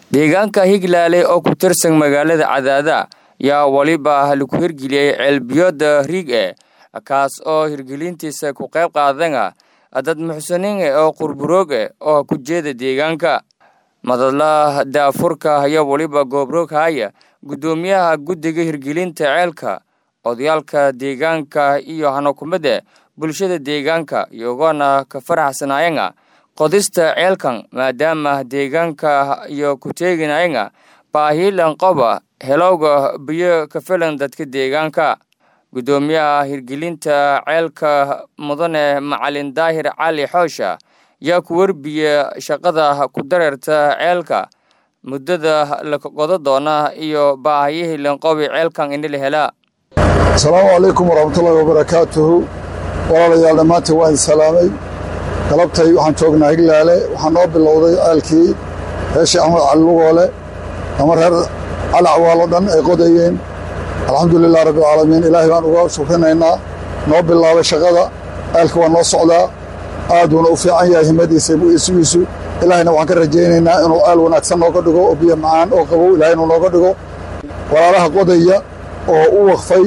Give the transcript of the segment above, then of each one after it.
deegaanka higlaale oo ku tirsan magaalada cadaada yaa weliba lagu hirgeliyey ceelbiyooda riig e kaas oo hirgelintiisa ku qayb qaadana dad muxsiniin e oo qurburoog e oo ku jeeda deegaanka madadla daafurka ayaa weliba goobroog haya guddoomiyaha guddiga hirgelinta ceelka odayaalka deegaanka iyo hanakumada bulshada deegaanka iyagoona ka faraxsanayana qodista ceelkan maadaama deegaanka iyo ku teeginayana baahiilan qoba helowga biyo ka filan dadka deegaanka guddoomiyaha hirgelinta ceelka mudane macalin daahir cali xoosha yaa ku werbiya shaqada ku dareerta ceelka muddada la qodo doona iyo baahiyihii lanqobi ceelkan ini la helaa asalaamu calaykum waraxmatullaahi wabarakaatuhu walaalayaal dhammaantiin waa idin salaamay galabtay waxaan joognaa higlaale waxaa noo bilowday ceelkii reeshii axmed cali lugoole ama reer calacwaaloo dhan ay qodayeen alxamdulilah rabbialcaalamiin ilaahay baan uga shukrinaynaa noo bilaabay shaqada ceelka waa noo socdaa aaduuna u fiican yahay himadiisa isugiisu ilaahayna waxaan ka rajaynaynaa inuu ceel wanaagsan nooga dhigo oo biyo macaan oo qabow ilahay inuu nooga dhigo walaalaha qodaya oo u waqfay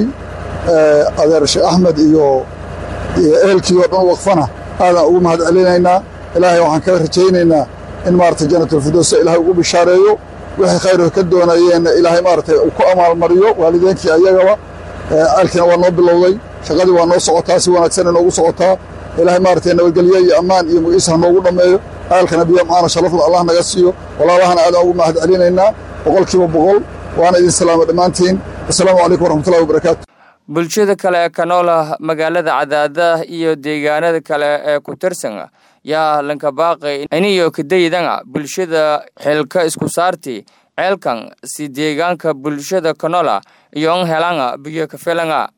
adeer sheekh axmed iyo ehelkii oo dhan u waqfana aadaan ugu mahad celinaynaa ilaahay waxaan ka rajaynaynaa in maaragtay janatulfidoosa ilaahay ugu bishaareeyo wixii khayr ka doonayeenna ilaahay maaragtay uu ku amaalmariyo waalideenkii ayagaba ceelkiina waa noo bilowday shaqadii waa noo socotaa si wanaagsan inoogu socotaa ilaahay maaragtay nabadgelyo iyo ammaan iyo magiisa ha noogu dhammeeyo ceelkana biyo macaana sharafla allah naga siiyo walaalahana aadaan ugu mahad celinaynaa boqolkiiba boqol waana idin salaama dhammaantiin assalaamu calaykum waraxmatullahi wabarakaatu bulshada kale ee ka noola magaalada cadaada iyo deegaanada kale ee ku tirsan yaa lanka baaqay iniyo kadayidana bulshada xilka isku saarti ceelkan si deegaanka bulshada ka noola iyo n helana biyo ka filana